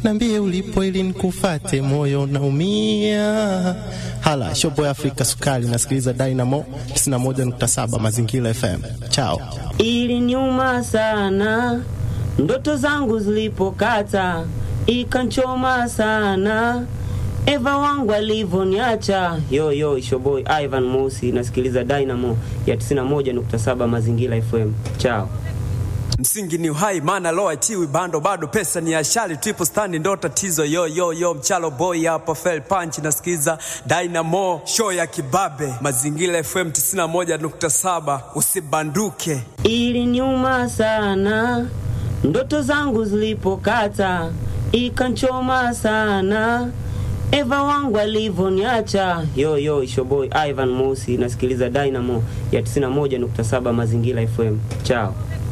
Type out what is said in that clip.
nambie ulipo ili nikufate, moyo naumia. Hala shopo ya Afrika Sukari, nasikiliza Dynamo 91.7 Mazingira FM. Chao. Ili nyuma sana, ndoto zangu zilipokata, ikanchoma sana Eva wangu alivyoniacha. Yo yo, ishoboy Ivan Mosi, nasikiliza Dynamo ya 91.7 Mazingira FM. Chao. Msingi ni uhai, maana lo achiwi bando, bado pesa ni ashali, triple stand ndo tatizo. Yo yo yo, mchalo boy hapa, fell punch, nasikiza Dynamo show ya kibabe, Mazingira FM 91.7, usibanduke. Ili nyuma sana, ndoto zangu zilipokata, ikanchoma sana Eva wangu alivyoniacha. Yo yo, ishoboy Ivan Mosi, nasikiliza Dynamo ya 91.7 Mazingira FM. Chao.